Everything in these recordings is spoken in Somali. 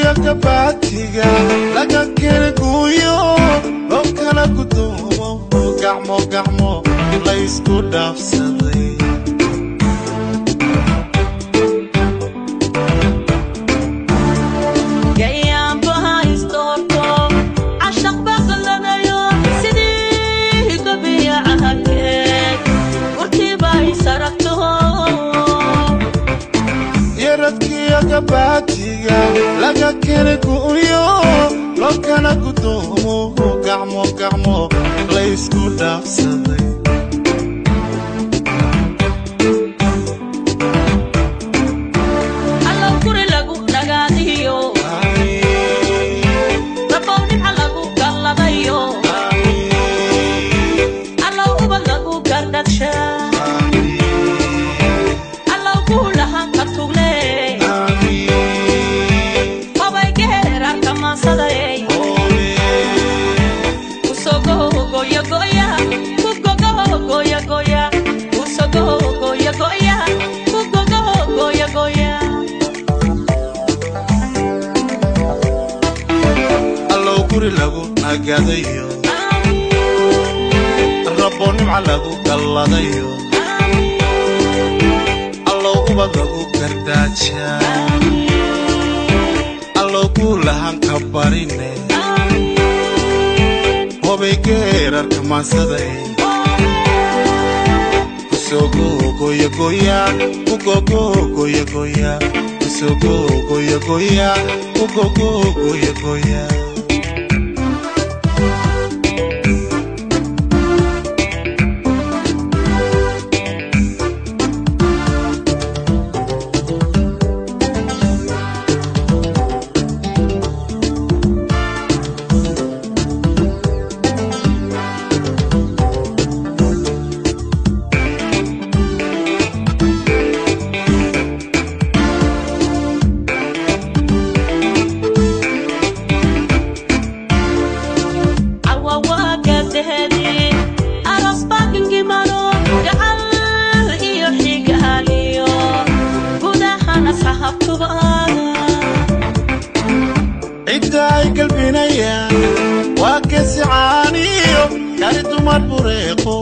yaradkiyo kabaatiga laga kena guuyo loo kala gudoomo gacmo gacmo laysku dhaafsaday yaradkiyo kabaatiga laga kena guuyo loo kala gudoomo gacmo gacmo laysku dhaafsaday allow guri lagu nagadayo rabo nimca lagu galladayo allow ubad lagu gardaajaa allow guulahan ka barine hobay geerarka maansaday kusogogoyagoya kugogogoyagoya kusogogoyagoya kugogogoyagoya cidda ay galbinayaan waa kesicaaniyo kari dumar bureeqo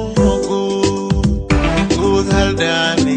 guud haldhaani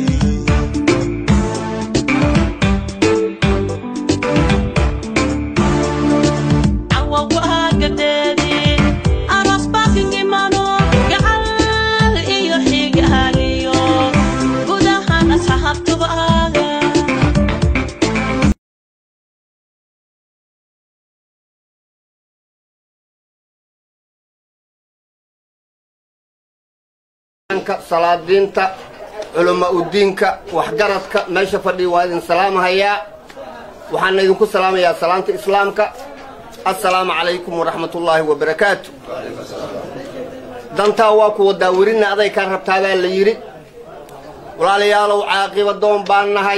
salaadiinta culama udiinka waxgaradka meesha fadhiya waa idin salaamahayaa waxaana idinku salaamayaa salaanta islaamka assalaamu calaykum waraxmatullaahi wabarakaatu dantaa waa kuwa daawirina aday kaa rabtaa baa la yidhi walaalayaalow caaqiba doon baan nahay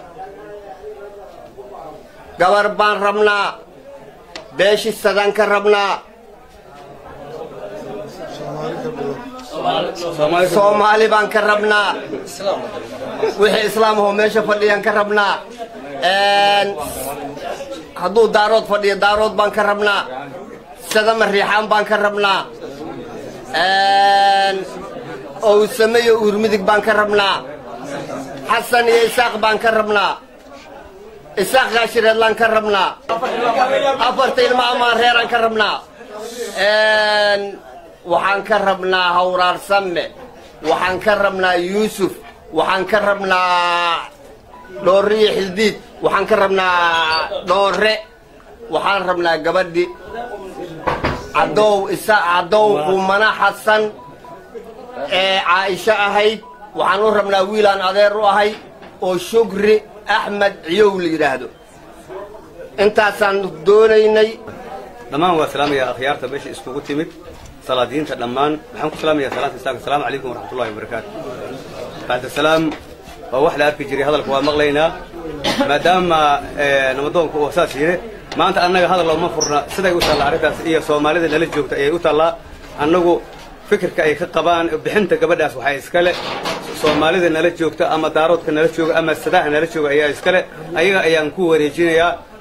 gabar baan rabnaa beeshisadaan ka rabnaa soomaali baan ka rabnaa wixii islaamahoo meesha fadhiyaan ka rabnaa hadduu daarood fadhiyo daarood baan ka rabnaa sadama riixaan baan ka rabnaa owsame iyo uurmidig baan ka rabnaa xasan iyo isaaq baan ka rabnaa isaaq gaashireedlaan ka rabnaa afarta ilma amaan reeraan ka rabnaa waxaan ka rabnaa hawraarsamme waxaan ka rabnaa yuusuf waxaan ka rabnaa dhooriyo xildiid waxaan ka rabnaa dhoore waxaan rabnaa gabadhi cadow isa cadow qumana xasan ee caaisho ahayd waxaan u rabnaa wiilaan adeer u ahay oo shukri axmed ciyow la yidhaahdo intaasaan doonaynay dhammaan waa salaamaya akhyaarta meesha iskugu timid salaadiinta dhammaan waxaan ku salaamayaa salaanta islaamka asalaamu calaykum waraxmatullahi wabarakaatu bacda salaam waa wax la arki jiray hadalka waa maqlaynaa maadaama namadoonka uu saas yidhi maanta annaga hadal uma furna siday u taalla arrintaas iyo soomaalida nala joogta ayay u taallaa annagu fikirka ay ka qabaan bixinta gabadhaas waxaa iskale soomaalida nala joogta ama daaroodka nala jooga ama sadaha nala jooga ayaa iskale ayaga ayaan ku wareejinayaa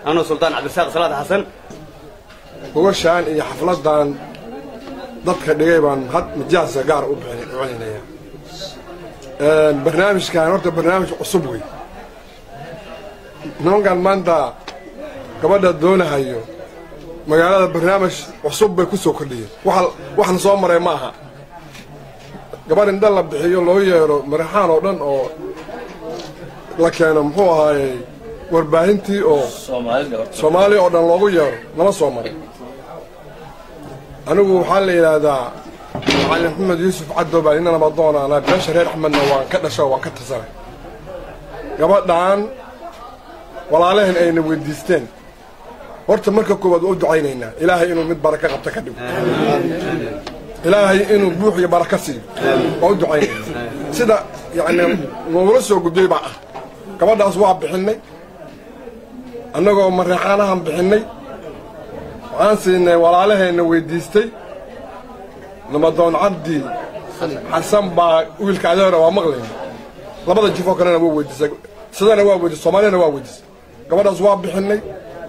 anoo suldaan cabdirasaaq salaad xasan gogashaan iyo xafladan dadka dhigay baan had majaasa gaar u bixin- u celinaya barnaamijkan horta barnaamij cusub wey nimankan maanta gabadha doonahayo magaalada barnaamij cusub bay ku soo kordhiyeen waxa waxna soo maray ma aha gabadh indha la bixiyo loo yeero maraxaan oo dhan oo la keeno muxuu ahaayey warbaahintii oo soomaaliya oo dhan loogu yeero lama soo maray anigu waxaa la yidhaahdaa macalin maxamed yuusuf caddow baa ina nabadoona anaa beesha reer axmedna waan ka dhasho waan ka tirsanay gabadhaan walaalaheen ayna weydiisteen horta marka koowaad waa u ducaynaynaa ilaahay inuu mid baraka qabta ka dhigo ilaahay inuu buux iyo baraka siiyo waa u ducaynaynaa sida yacni noogula soo gudbay baa ah gabadhaas waa bixinnay annagoo mareexaanahan bixinnay waxaan siinay walaalaheenna weydiistay namadoon cabdi xasan baa wiilka adeera waa maqlayna labada jifoo kalena waa weydiisay sidana waa weydiisay soomaaliyana waa weydiisay gabadhaas waa bixinnay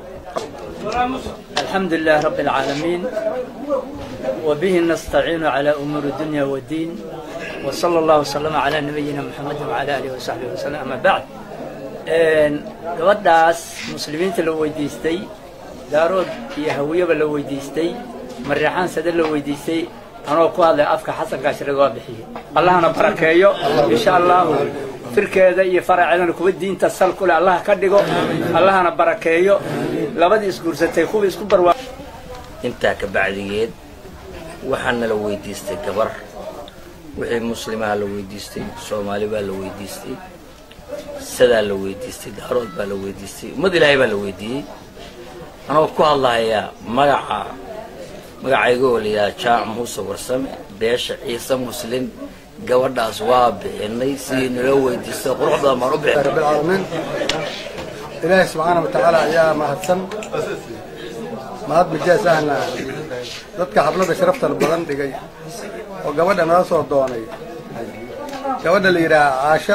الحمد لله رب العالمين وبه نستعين على أمور الدنيا والدين وصلى الله وسلم على نبينا محمد وعلى آله وصحبه وسلم أما بعد gabadhaas muslimiinta la weydiistay daarood iyo hawiyaba la weydiistay mareexaan sade la weydiistay anoo ku hadlay afka xasan gaashiraga waa bixiyey allahna barakeeyo insha allahu firkeeda iyo faraceedana kuwa diinta sal kule allah ka dhigo allahna barakeeyo labadii isguursatay kuwa isku barwaa intaa ka bacdigeed waxaana la weydiistay gabar wixii muslimaha la weydiistay soomaali baa la weydiistay sadaa la weydiistay daarood baa la weydiistay ummad ilaahay baa la weydiiyey anoo ku hadlahayaa magaca magacayga oo la yidhaha jaac muuse warsame beesha ciise muslin gabadhaas waa bixinay sidii nala weydiistay qurux badan baan u bixinay رب العالمين إلهي سبحانه وتعالى يا مهدسن mahad mijaas ahna dadka xafladda sharafta badan dhigay oo gabadha nala soo doonay gabadha la yidhaaha caasha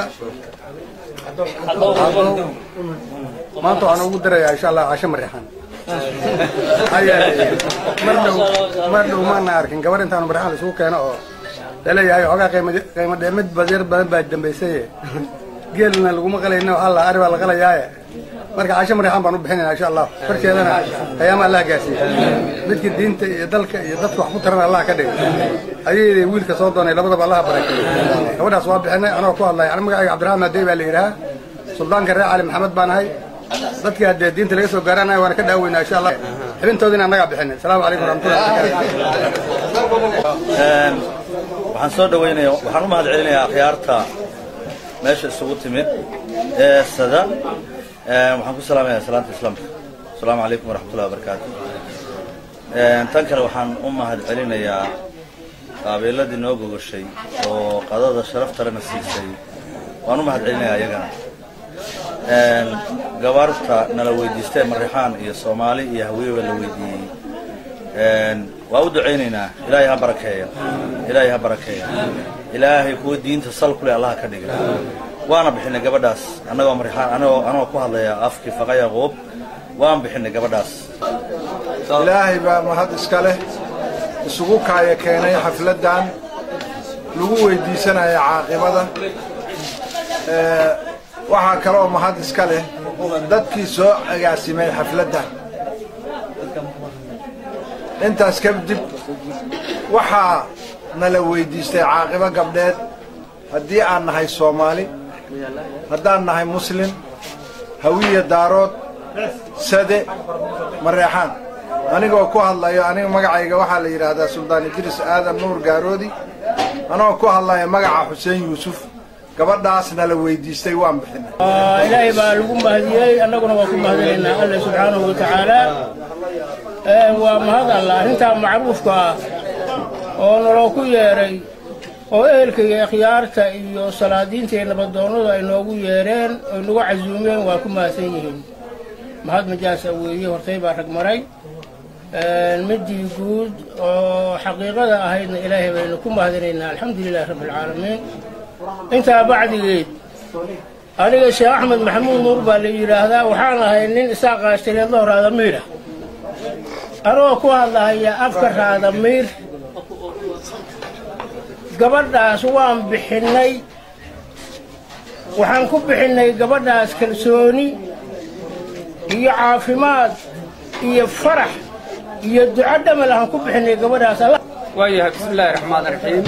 cadow maanta waxaan ugu dirayaa insha allah caasho marixan maxaa yeelay mar dhow mar dhow maana arkin gabadh intaanu marixan la isugu keeno oo laleeyahay xoogaa qiimo qiimo dheemid badyar badan baa dambaysaye geelna laguma qalayna waxaa la ari baa la qalayaaye marka caasho marixan baan u bixinayna insha allah farkeedana qiyaama allah gaarsiiya midka diinta iyo dalka iyo dadka wax ku tarana allah ka dhigay ayay wiilka soo doonay labadaba allah barakeeyo gabadhaas waa bixinay anoo ku hadlay ani magacayga cabdiraxmaan adey baa la yidhahaa suldaanka reer cali maxamed baan ahay dadkii haddee diinta laga soo gaaranayo waana ka dhaaweynaa insha allah xibintoodina annagaa bixinay asalaamu calaykum waraxmatullahi waxaan soo dhaweynaya waxaan u mahad celinayaa akhyaarta meesha isugu timid ee sada waxaan ku salaamayaa salaanta islaamka asalaamu calaykum waraxmatullahi wabarakaatu tan kale waxaan u mahad celinayaa qaabiiladii noo gogoshay oo qadada sharaftalena siisay waan u mahad celinayaa iyagana gabaarta nala weydiistee marixaan iyo soomaali iyo hawiyeba la weydiiyey waa u ducaynaynaa ilaahay ha barakeeya ilaahay ha barakeeya ilaahay kuwa diinta sal kule allaha ka dhiga waana bixinay gabadhaas annagoo marixaan anagoo anagoo ku hadlaya afkii faqa yaquub waan bixinay gabadhaas ilaahay baa mahad iska leh isugu kaaya keenay xafladdan lagu weydiisanaya caaqibada Ee, waxaa kaloo mahad iska leh dadkii soo agaasimay xafladdan intaas kadib waxaa nala weydiistay caaqibo gabdheed haddii aan nahay soomaali haddaan nahay muslim hawiya daarood sade mareexaan anigoo ku hadlayo aniga magacayga waxaa la yidhaahdaa suldaan idriis aadan nuur gaaroodi anigoo ku hadlaya magaca xuseen yuusuf gabadhaasna la weydiistay waan bixinay ilaahay baa lagu mahadiyey annaguna waa ku mahadinaynaa alle subxaanahu wa tacaala waa mahad alla arrintaa macruufka ah oo naloo ku yeedhay oo ehelka iyo ikhyaarta iyo salaadiinta iyo nabadoonnadu ay noogu yeedheen oy nagu casuumeen waa ku mahadsan yihiin mahad majaasa weeye hortay baa rag maray midii guud oo xaqiiqada ahaydna ilaahay baynu ku mahadinaynaa alxamdu lilahi rabbi alcaalamiin intaa bacdigeed aniga sheekh axmed maxamuud nuur baa la yidhaahdaa waxaan ahay nin isaa qaashtireedloo raadamiir ah anoo ku hadlahaya afka raadamiir gabadhaas waan bixinnay waxaan ku bixinnay gabadhaas kalsooni iyo caafimaad iyo farax iyo duco dhamal aan ku bixinnay gabadhaas waayahay bismillaahi raxmaan raxiim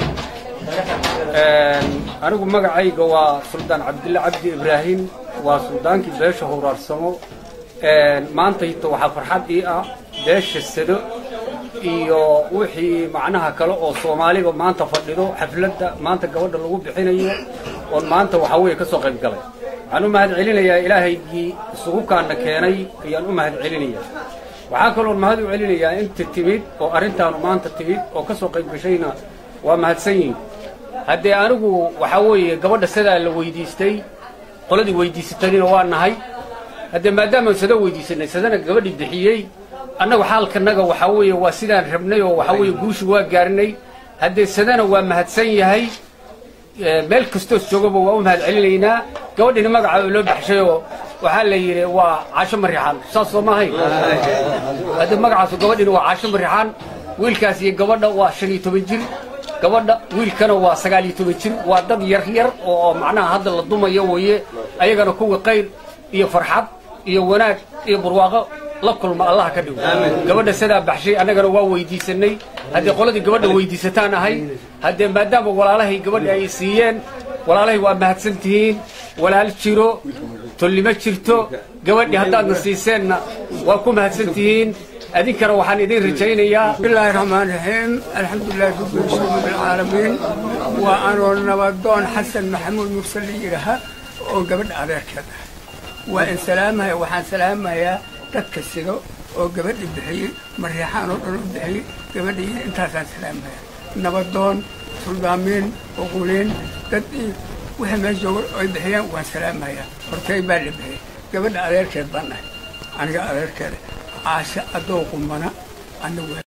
anigu magacayga waa suldaan cabdille cabdi ibraahim waa suldaankii beesha howraarsamo maantayta waxaa farxad ii ah beesha sado iyo wixii macnaha kale oo soomaaliga maanta fadhido xafladda maanta gabadha lagu bixinayo oon maanta waxaa weeye ka soo qayb galay waxaan u mahad celinayaa ilaahaygii isugu kaana keenay ayaan u mahad celinayaa waxaa kaloon mahad u celinayaa inta timid oo arrintaanu maanta timid oo ka soo qayb gashayna waa mahadsan yihin haddee anigu waxaa weeye gabadha sidaa la weydiistay qoladii weydiisatayna waa nahay haddee maadaama sada weydiisanay sadana gabadhii bixiyey annagu xaalkanaga waxaa weeye waa sidaan rabnay oo waxaa weeye guushu waa gaarnay haddee sadana waa mahadsan yahay meel kastoos joogaba waa u mahad celinaynaa gabadhina magaca oo loo baxshayoo waxaa la yidhi waa caasho marixaan saas soo maahay haddee magacaasu gabadhina waa caasho marixaan wiilkaas iyo gabadha waa shan iyo toban jir gabadha wiilkana waa sagaal iyo toban jir waa dad yar yar oo macnaha hadda la dumayo weeye ayagana kuwa qayr iyo farxad iyo wanaag iyo barwaaqo la kulma allah ka dhigo gabadha sidaa baxshay annagana waa weydiisanay haddii qoladii gabadha weydiisataan ahay haddee maadaama walaalahay gabadha ay siiyeen walaalahay waa mahadsan tihiin walaal jiro tolnimo jirto gabadhii haddaadna siiseenna waa ku mahadsan tihiin adinkana waxaan idin rajaynayaa bismillaahi raxmaan raxiim alxamdulilahi rabbi alcaalamiin waa anoo nabadoon xasan maxamuud mursal la yidhaaha oo gabadha adeerkeed ah waa in salaamaya waxaan salaamayaa dadka sido oo gabadha bixiyey mareexaan oo dhan u bixiyey gabadha intaasaan salaamaya nabadoon suldaamiin uquliin dad wixii meesha jooga ay bixiyeen waan salaamayaa hortay baa la bixiyey gabadha adeerkeed baan nahay aniga adeerkeeda caashe adoo qumana anigu